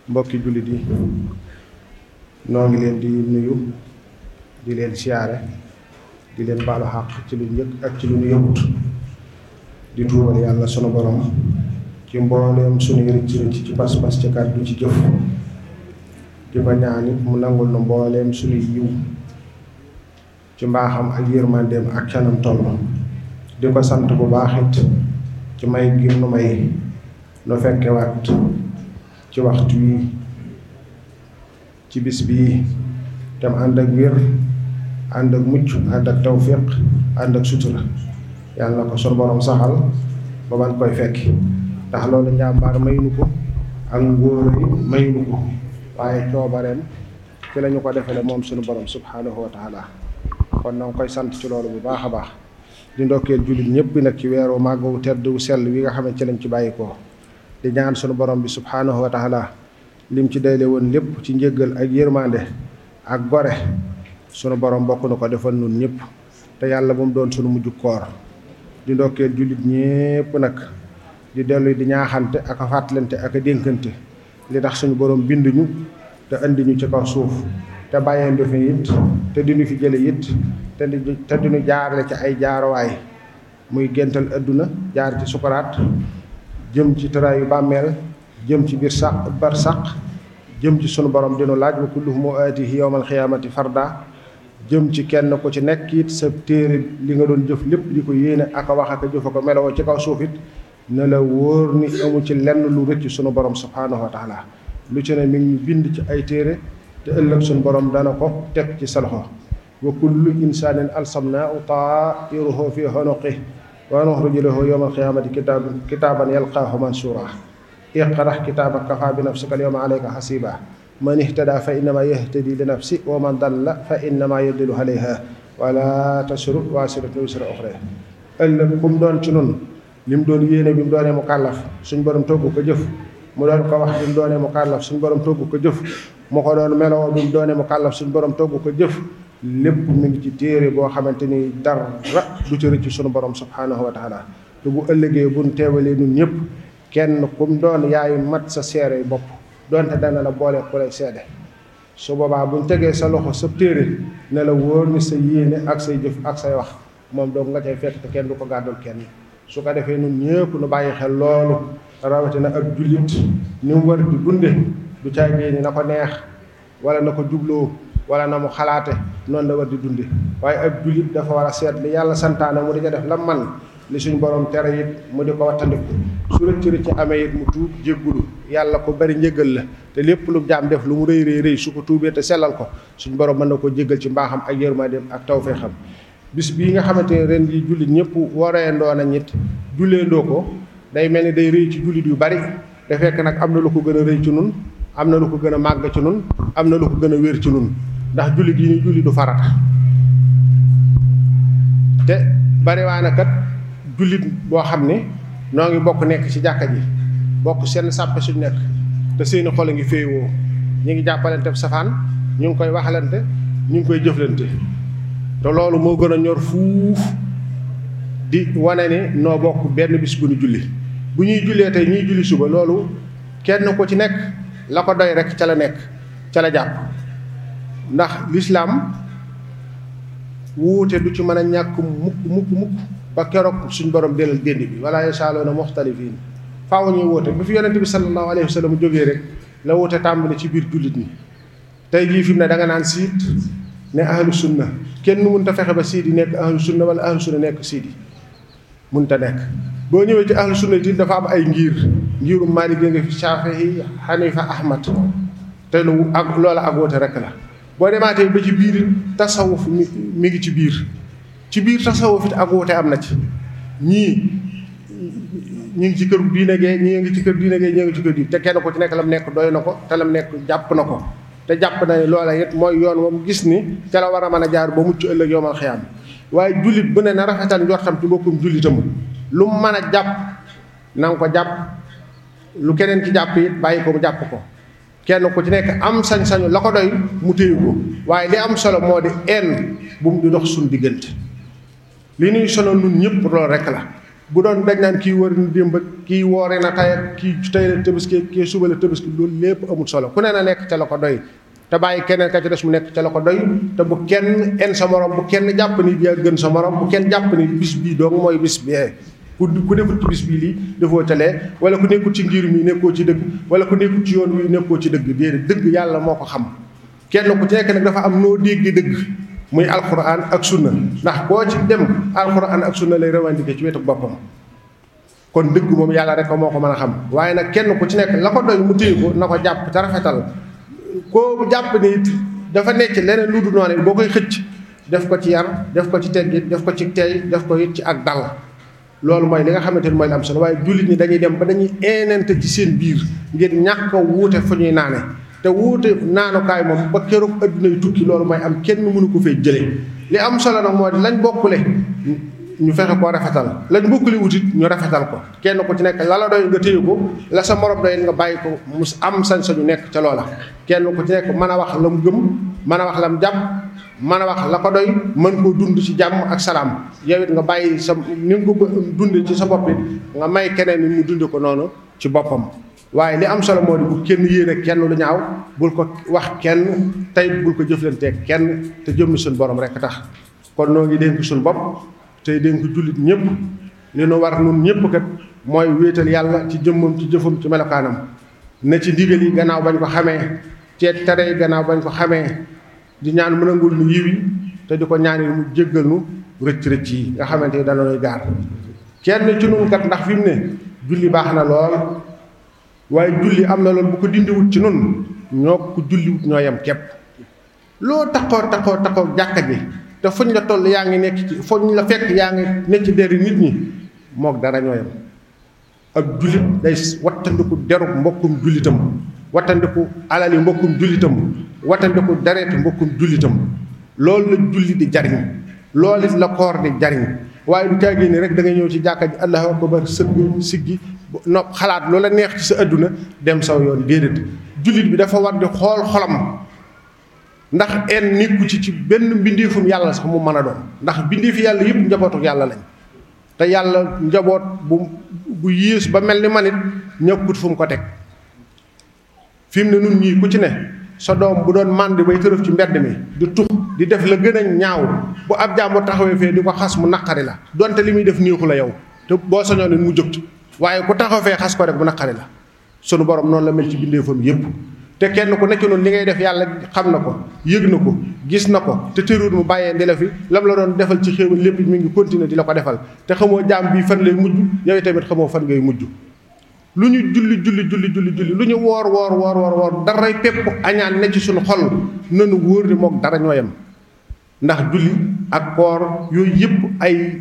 mbokki jullit yi noo ngi leen di nuyu di leen siyaare di leen baalu xàq ci lu njëkk ak ci lu ñu yëgut di tuubal yàlla sunu borom ci mbooleem sunu rëcc rëcc ci pas-pas ci kàddu ci jëf di ko ñaanit mu nangul na mbooleem sunu yiw ci mbaaxam ak yërmandeem ak canam toll di ko sant bu baax it ci may gi nu may nu fekkewaat ci waxtu wi ci bis bii tam ànd ak wér ànd ak mucc ànd ak tawfiq ànd ak sutura yàlla na ko sunu borom saxal ba man koy fekki ndax loolu njàmbaar maynu ko ak ngóor yi maynu ko waaye coobareem ci lañu ko defale moom sunu borom subhanahu wa taala kon na nga koy sant ci loolu bu baax a baax di ndokkeel jullit ñëpp bi nag ci weeru màgg wu tedd wu sell wi nga xam ne ci lañ ci bàyyi ko di ñaan sunu borom bi subhanahu wa taala lim ci dayle woon lépp ci njëggal ak yërmande ak gore sunu borom bokk na ko defal nun ñëpp te yàlla bu mu doon sunu mujj koor di ndokkeel jullit ñëpp nag di dellu di ñaaxante ak a fàttalante ak a dénkante li tax suñu borom binduñu te indi ñu ci kaw suuf te bàyyeendu fi it te diñu fi jële it te di te diñu jaarale ci ay jaarowaay muy géntal adduna jaar ci sukaraat jëm ci tëraayu bàmmeel jëm ci biir sàq bar sàq jëm ci sunu borom dinu laaj wa kulluhum aatihi yawmal xiyaamati farda jëm ci kenn ku ci nekk it sa téere li nga doon jëf lépp di ko yéene ak a wax ak a jëf ko meloo ci kaw suuf it ne la wóor ni amu ci lenn lu rëcc sunu borom subhaanahu wa taala lu ci ne mi ngi bind ci ay téere te ëllëg sunu borom dana ko teg ci sa loxo wa kullu insaanin alsamnaahu taa'iruhu fi unuqihi wa nuxriju lahu yawmal qiyaamati kitaaban kitaaban yalqaahu mansuura iqra kitaabaka kafaa bi nafsika al-yawma alayka hasiiba man ihtadaa fa innamaa yahtadii li nafsihi wa man dalla fa innamaa yadillu alayhaa wa laa taziru waaziratun wizra uxraa ëllëg kum doon ci nun li mu doon yéene bi mu doonee mu kàllaf suñ borom togg ko jëf mu doon ko wax bi mu doonee mu kàllaf suñ borom togg ko jëf mu ko doon meloo bi mu doonee mu kàllaf suñ borom togg ko jëf lépp mi ngi ci téere boo xamante ni dara du ci rëcc suñu borom subhaanahu wa taala te bu ëllëgee buñ teewalee ñun ñëpp kenn kum doon yaayu mat sa seere bopp donte dana la boole ku lay seede su boobaa buñ tegee sa loxo sa téere ne la wóor ni sa yéene ak say jëf ak say wax moom doog nga cay fekk te kenn du ko gàddul kenn su ko defee ñun ñëpp nu bàyyi xel loolu rawatina ak jullit ni mu war di dunde du caagee ni na ko neex wala na ko jubloo wala na mu xalaate noonu la war di dunde waaye ab jullit dafa war a seet li yàlla santaane mu di ca def la man li suñ borom tere it mu di ko wattandiku su rëcc rëcc amee it mu tuub jéggulu yàlla ko bari njëgal la te lépp lu jaam def lu mu rëy rëy rëy su ko tuubee te sellal ko suñ borom mën na ko jéggal ci mbaaxam ak yërmandeem ak tawfeexam bis bii nga xamante ne ren yi jullit ñëpp waree ndoo na ñit julleendoo ko day mel ni day rëy ci jullit yu bari te fekk nag am na lu ko gën a rëy ci nun am na lu ko gën a màgg ci nun am na lu ko gën a wér ci nun ndax jullit yi ñu julli du farata te bariwaana kat jullit boo xam ne noo ngi bokk nekk ci jàkka ji bokk seen sàppe suñ nekk te seeni xol a ngi féewoo ñu ngi jàppalante safaan ñu ngi koy waxalante ñu ngi koy jëflante te loolu moo gën a ñor fuuf di wane ne noo bokk benn bis bu ñu julli bu ñuy jullee tey ñuy julli suba loolu kenn ku ci nekk la ko doy rek ca la nekk ca la jàpp ndax lislaam wuute du ci mën a ñàkk mukk mukk mukk ba keroog suñ borom delal dénd bi wala yasaaluuna muxtalifiin faaw ñuy wuute bu fi yonente bi sallallahu alayhi wa sallam jógee rek la wuute tàmbali ci biir jullit ñi tey jii fi mu ne da nga naan siit ne ahlu sunna kenn mënut a fexe ba siidi nekk ahlu sunna wala ahlu sunna nekk siidi mënut a nekk boo ñëwee ci ahlu sunna it dafa am ay ngir ngiru Maalik nga fi Shaafi'i Hanifa Ahmad te lu ak loola ak wuute rek la boo demaatee ba ci biir tasawuf mi mi ngi ci biir ci biir tasawuf it ak wuute am na ci ñii ñu ngi ci kër diine gee ñii ngi ci kër diine gee ñii ngi ci kër diine te kenn ko ci nekk lam nekk doy na ko te lam nekk jàpp na ko te jàpp na ne loola it mooy yoon moom gis ni ca la war a mën a jaar ba mucc ëllëg yowmal xiyaam waaye jullit bu ne na rafetal njortam ci bokkum jullitam lu mu mën a jàpp na nga ko jàpp lu keneen ci jàpp it bàyyi ko mu jàpp ko kenn ku ci nekk am sañ-sañu la ko doy mu téye ko waaye li am solo moo di en bu mu di dox suñ diggante li ñuy solo nun ñëpp loolu rek la bu doon dañ naan kii wër na démb kii woore na tey ak kii tey la tabaski kii suba la tabaski loolu lépp amul solo ku ne na nekk ca la ko doy te bàyyi keneen ka ci des mu nekk ca la ko doy te bu kenn en sa morom bu kenn jàpp ni yaa gën sa morom bu kenn jàpp ni bis bii dong mooy bis bee ku ku nekkul ci bis bii lii defoo ca lee wala ku nekkul ci ngir mi nekkoo ci dëgg wala ku nekkul ci yoon wi nekkoo ci dëgg déedéet dëgg yàlla moo ko xam kenn ku ci nekk nag dafa am noo dégg dëgg muy alquran ak sunna ndax koo ci dem alquran ak sunna lay revendiquer ci wetu boppam kon dëgg moom yàlla rek moo ko mën a xam waaye nag kenn ku ci nekk la ko doy mu téye ko na ko jàpp te rafetal koo jàpp ni it dafa nekk leneen lu du noonu boo koy xëcc def ko ci yar def ko ci teggit def ko ci tey def ko it ci ak dal loolu mooy li nga xamante ni mooy la am solo waaye jullit ñi dañuy dem ba dañuy eenante ci seen biir ngir ñàkk a wuute fu ñuy naane te wuute naanukaay moom ba keroog adduna yu tukki loolu mooy am kenn mënu ko fee jëlee li am solo nag moo di lañ bokkule ñu fexe koo rafetal lañ bokkule wutit ñu rafetal ko kenn ku ci nekk la la doy nga téye ko la sa morom doy nga bàyyi ko mu am sañ-sañu nekk ca loola kenn ku ci nekk mën a wax la mu gëm mën a wax la mu jàpp mën a wax la ko doy mën koo dund ci jàmm ak salaam yow it nga bàyyi sa ni nga ko dunde ci sa bopp it nga may keneen ni mu dunde ko noonu ci boppam waaye li am solo moo di bu kenn yéene kenn lu ñaaw bul ko wax kenn tey bul ko jëflanteeg kenn te jëmmi suñu borom rek tax kon noo ngi dénk suñu bopp tey dénk jullit ñëpp li nu war nun ñëpp kat mooy wéetal yàlla ci jëmmam ci jëfam ci melokaanam ne ci ndigal yi gannaaw bañ ko xamee ceet tere yi gannaaw bañ ko xamee di ñaan mën a ngul nu yiwi te di ko ñaan mu jéggal nu rëcc rëcc yi nga xamante ni danoy gaar kenn ci nun kat ndax fi mu ne julli baax na lool waaye julli am na loolu bu ko dindiwut ci nun ñoo ko julliwut ñoo yem képp loo taxoo taxoo taxoo jàkka ji te fuñ la toll yaa ngi nekk ci fuñ la fekk yaa ngi nekk ci deri nit ñi moog dara ñoo yem ab jullit day wattandiku derub mbokkum jullitam wattandiku alali mbokkum jullitam wattandiku dareeti mbokkum jullitam loolu la julli di jariñ loolu it la koor di jariñ waaye du caagee ni rek da nga ñëw ci jàkka ji allahu akbar sëgg siggi nopp xalaat loola neex ci sa adduna dem saw yoon déedéet jullit bi dafa war di xool xolam ndax en nekku ci ci benn mbindeefum yàlla sax mu mën a doon ndax mbindeefi yàlla yëpp njabootu yàlla lañ te yàlla njaboot bu bu yées ba mel ni man it ñëkkut fu mu ko teg fi mu ne nun ñii ku ci ne sa doom bu doon màndi bay tërëf ci mbedd mi di tux di def la gën a ñaaw bu ab jàmbur taxawee fee di ko xas mu naqari la donte li muy def néexu la yow te boo sañoon nit mu jóg ci waaye ku taxaw fee xas ko rek bu naqari la sunu borom noonu la mel ci bindeefam yépp te kenn ku nekk noonu li ngay def yàlla xam na ko yëg na ko gis na ko te tëruut mu bàyyee ndi la fi lam la doon defal ci xéewal lépp mi ngi continuer di la ko defal te xamoo jaam bii fan lay mujj yow tamit xamoo fan ngay mujj lu ñu julli julli julli julli julli lu ñu woor woor woor woor woor daray pépp añaan ne ci suñu xol nanu wóor ni mook dara ñoo yem ndax julli ak koor yooyu yëpp ay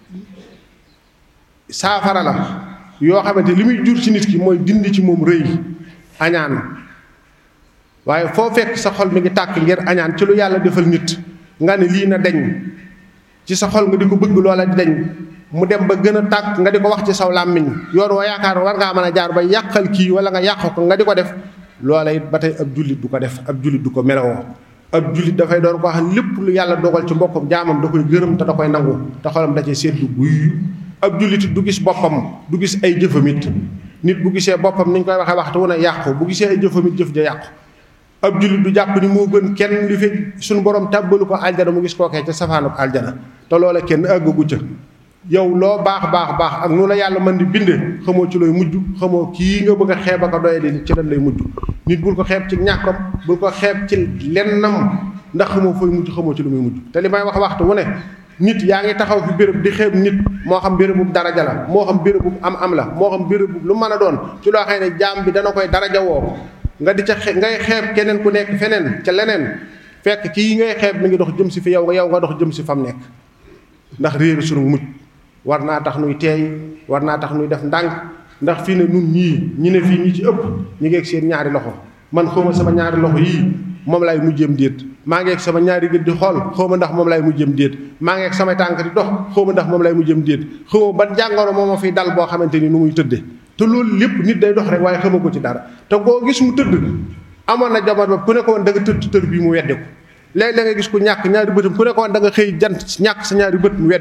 saafara la yoo xamante li muy jur ci nit ki mooy dindi ci moom rëy añaan waaye foo fekk sa xol mi ngi tàkk ngir añaan ci lu yàlla defal nit nga ne lii na deñ ci sa xol nga di ko bëgg loola di deñ mu dem ba gën a tàkk nga di ko wax ci saw làmmiñ yoon woo yaakaar war ngaa mën a jaar ba yàqal kii wala nga yàq ko nga di ko def loola it ba tey ab jullit du ko def ab jullit du ko melowoo ab jullit dafay doon ko xam lépp lu yàlla dogal ci mbokkam jaamam da koy gërëm te da koy nangu te xolam da cee seetlu guy ab jullit du gis boppam du gis ay jëfamit nit bu gisee boppam ni ñu koy waxee waxtu wu ne yàqu bu gisee ay jëfamit jëf ja yàqu ab jullit du jàpp ni moo gën kenn li fi suñu borom tàbbalu ko aljana mu gis kookee ca safaanub aljana te loola kenn àggagu ca yow loo baax baax baax ak nu la yàlla mën di binde xamoo ci looy mujj xamoo kii nga bëgg a xeeb ak a doye di ci lan lay mujj nit bul ko xeeb ci ñàkkam bul ko xeeb ci lennam ndax xamoo fooy mujj xamoo ci lu muy mujj te li may wax waxtu wu ne nit yaa ngi taxaw fi béréb di xeeb nit moo xam bérébu daraja la moo xam bérébu am am la moo xam bérébu lu mën a doon ci loo xam ne jaam bi dana koy daraja woo nga di ca ngay xeeb keneen ku nekk feneen ca leneen fekk kii ngay xeeb mi ngi dox jëm si fi yow nga yow nga dox jëm si fam nekk ndax réeru sunu mujj war naa tax nuy teey war naa tax nuy def ndànk ndax fii ne nun ñii ñi ne fii ñi ci ëpp ñu ngi ak seen ñaari loxo man xawma sama ñaari loxo yii moom laay mujjëm déet maa ngi ak sama ñaari gët di xool xawma ndax moom laay mujjëm déet maa ngi ak samay tànk di dox xawma ndax moom laay mujjëm déet xawma ban jàngoro moo ma fiy dal boo xamante ni nu muy tëdde te loolu lépp nit day dox rek waaye xama ko ci dara te koo gis mu tëdd amoon na jamono ba ku ne ko woon da nga tëdd tër bii mu wedde ko léeg-léeg nga gis ku ñàkk ñaari bëtam ku ne ko woon da nga xëy jant ñàkk sa ñaari bët mu wedde ko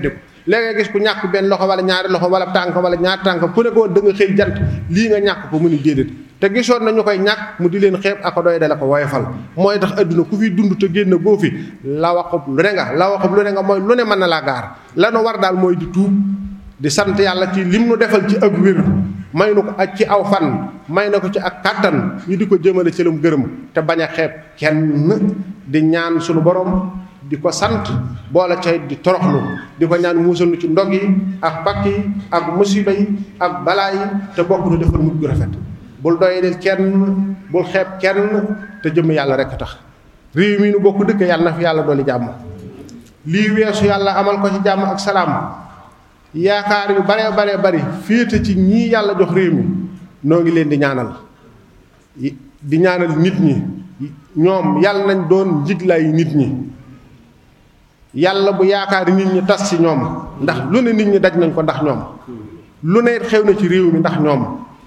léegi gis ku ñàkk benn loxo wala ñaari loxo wala tànk wala ñaari tànk ku ne ko woon da nga xëy jant lii nga ñàkk ko mu ni déedéet te gisoon nañu koy ñàkk mu di leen xeeb ak doy dala ko woyofal mooy tax adduna ku fi dund te génn boo fi la waxub lu ne nga la waxub lu ne nga mooy lu ne mën na laa gaar lanu war daal mooy di tuub di sant yàlla ci lim nu defal ci ak wér may nu ko ak ci aw fan may na ko ci ak kàttan ñu di ko jëmale ci lum gërëm te bañ a xeeb kenn di ñaan sunu borom di ko sant boole ca di toroxlu di ko ñaan muusal nu ci ndog yi ak pakk yi ak musiba yi ak balaa yi te bokk nu defal mujj gu rafet bul doyadil kenn bul xeeb kenn te jëm yàlla rek tax réew mi nu bokk dëkk yàlla na fi yàlla dooli jàmm lii weesu yàlla amal ko ci jàmm ak salaam yaakaar yu bare bare bari féete ci ñii yàlla jox réew mi noo ngi leen di ñaanal di ñaanal nit ñi ñoom yàlla nañ doon njiglaayu nit ñi yàlla bu yaakaar nit ñi tas ci ñoom ndax lu ne nit ñi daj nañ ko ndax ñoom lu ne xew na ci réew mi ndax ñoom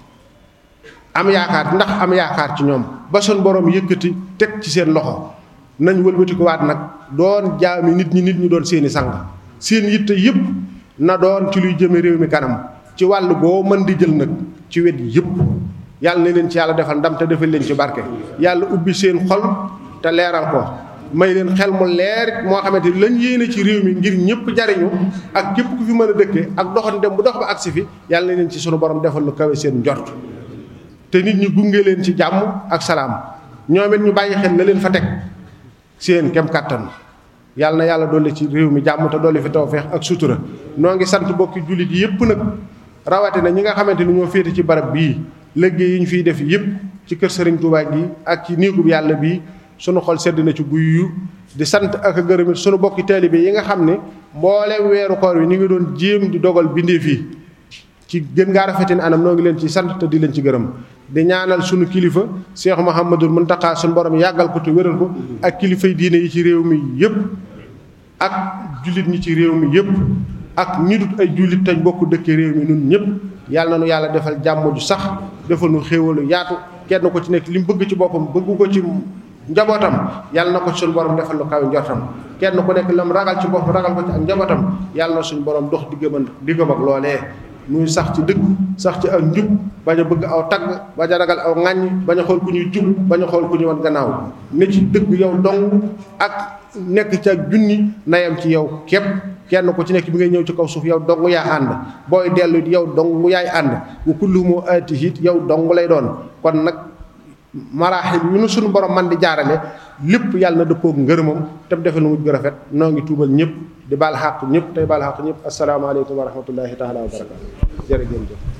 am yaakaar ndax am yaakaar ci ñoom ba sun borom yëkkati teg ci seen loxo nañ wëlbati ko waat nag doon jaami nit ñi nit ñi doon seeni sang seen yitte yépp na doon ci luy jëme réew mi kanam ci wàll boo mën di jël nag ci wet yépp yàlla na leen ci yàlla defal ndam te defal leen ci barke yàlla ubbi seen xol te leeral ko may leen xel mu leer moo xamante ni lañ yéene ci réew mi ngir ñëpp jariñu ak képp ku fi mën a dëkke ak doxan dem bu dox ba agsi fi yàlla na leen ci sunu borom defal lu kawe seen njort te nit ñi gunge leen ci jàmm ak salaam ñoom it ñu bàyyi xel la leen fa teg seen kem kàttan yàlla na yàlla dolli ci réew mi jàmm te dolli fi tawfeex ak sutura noo ngi sant bokki jullit yépp nag rawatina ñi nga xamante ni ñoo féete ci barab bii liggéey yi ñu fiy def yépp ci kër Sëriñ Tuubaa gi ak ci néegub yàlla bii sunu xol sedd na ci guyyu di sant ak a gërëmit sunu bokki taalibe yi nga xam ne mbooleem weeru koor wi ni ngi doon jéem di dogal bindee fii ci gën ngaa rafetin anam noo ngi leen ci sant te di leen ci gërëm di ñaanal sunu kilifa Cheikh Mouhamadul Muntaqa sunu borom yàggal ko te wéral ko ak kilifay diine yi ci réew mi yépp ak jullit ñi ci réew mi yépp ak ñi dut ay jullit tañ bokk dëkke réew mi nun ñëpp yàlla na nu yàlla defal jàmm ju sax defal nu xéewalu yaatu kenn ko ci nekk li mu bëgg ci boppam bëggu ko ci njabootam yàlla na ko ci suñu borom defal lu kaw njortam kenn ku nekk lam ragal ci boppam ragal ko ci ak njabootam yàlla na suñu borom dox diggam diggam ak loolee nuy sax ci dëgg sax ci ak njub bañ a bëgg aw tagg bañ a ragal aw ŋàññ bañ a xool ku ñuy jub bañ a xool ku ñuy wan gannaaw ne ci dëgg yow dong ak nekk ci ak junni nayam ci yow képp kenn ku ci nekk bi ngay ñëw ci kaw suuf yow dong yaa ànd booy dellu yow dong yaay ànd wa kulluhum aatihi yow dong lay doon kon nag maraaxil yu nu suñu borom man di jaarale lépp yàlla na dëppoog ngërëmam te mu defee lu mujj gu rafet noo ngi tuubal ñëpp di baal xàq ñëpp tey baal xàq ñëpp asalaamaaleykum wa rahmatullahi taala wa barakaatu jërëjëf